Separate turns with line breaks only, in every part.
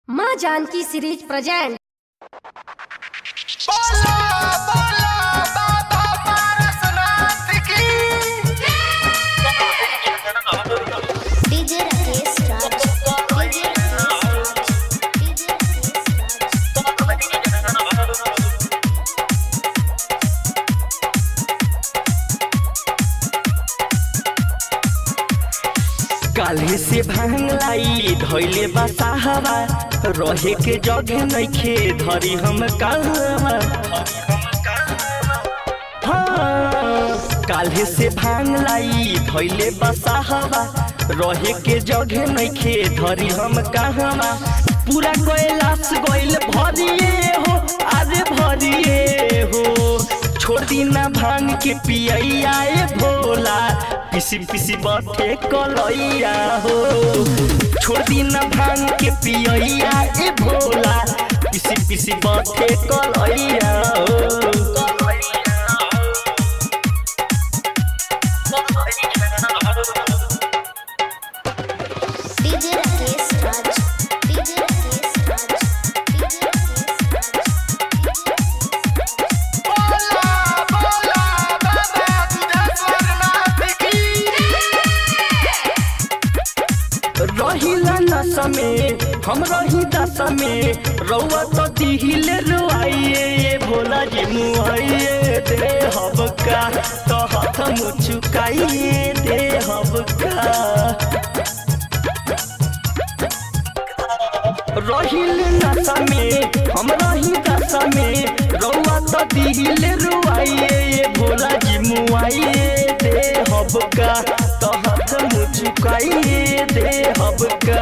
माँ Janaki series present
बोलो बोलो बाबा पारसनाथ की
DJ Rakesh Raj DJ Rakesh Raj DJ Rakesh Raj
काल्हे से भांग लाई धैले बसाहवा रहे के जगह नइखे धरी हम कहवा हाँ, काल्हे से भांग लाई धैले बसाहवा रहे के जगह नइखे धरी हम कहवा पूरा कैलाश गइल भरिए हो अरे भरिए हो छोड़ दी ना भांग के पियैया ए भोला पिसी पिसी बथे कलैया हो छोड़ दी ना भांग के पियैया ए भोला पिसी पिसी बथे कलैया हो
DJ Rakesh Raj DJ Rakesh Raj DJ Rakesh Raj
बोलो बोलो बाबा गुजरनाथ की
रहिला नशा में हम रही दशा में रउआ तो दिहिले रुआइए ये भोला जी मुआइए दे हब का तो हाथ मुचुकाइए दे हब का रहिल नशा में हम रही दशा में रउआ तो दिहिले रुआइए ये भोला जी मुआइए दे हब का तो हाथ मुचुकाइए दे हब का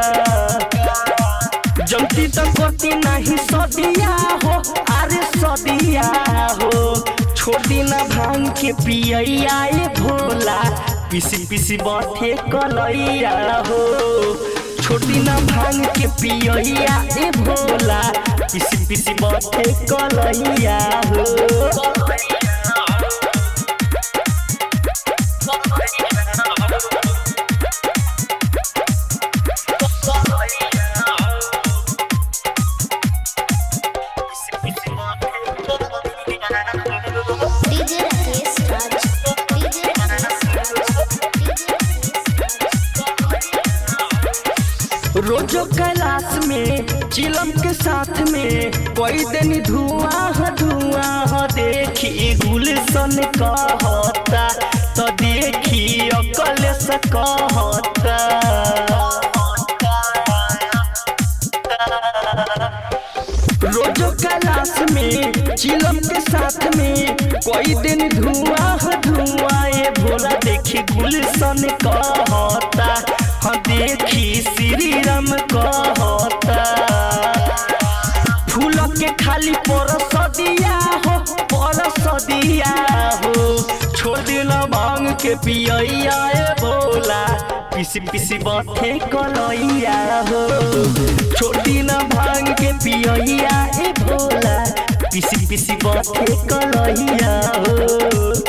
जमती तो कति नहीं सदिया हो अरे सदिया हो छोड़ी ना भांग के पियैया ए भोला पिसी पिसी बथे कलैया हो छोटी ना भांग के पियैया ए भोला पिसी पिसी बथे कलैया हो
DJ Rakesh Raj DJ Rakesh Raj DJ Rakesh
रोजो कैलाश में चिलम के साथ में कोई दिन धुआं ह धुआं ह देखी गुलशन कहता तो देखी अकल से कहता रोजो कैलाश में चिलम के साथ में कोई दिन धुआं ह धुआं ये भोला देखी गुलशन कहता हाँ देखी श्री राम कहता फूल के खाली परस दिया हो परस दिया हो छोड़ दिला भांग के पियैया ए भोला पिसी पिसी बथे कलैया हो छोड़ दिला भांग के पियैया ए भोला पिसी पिसी बथे कलैया हो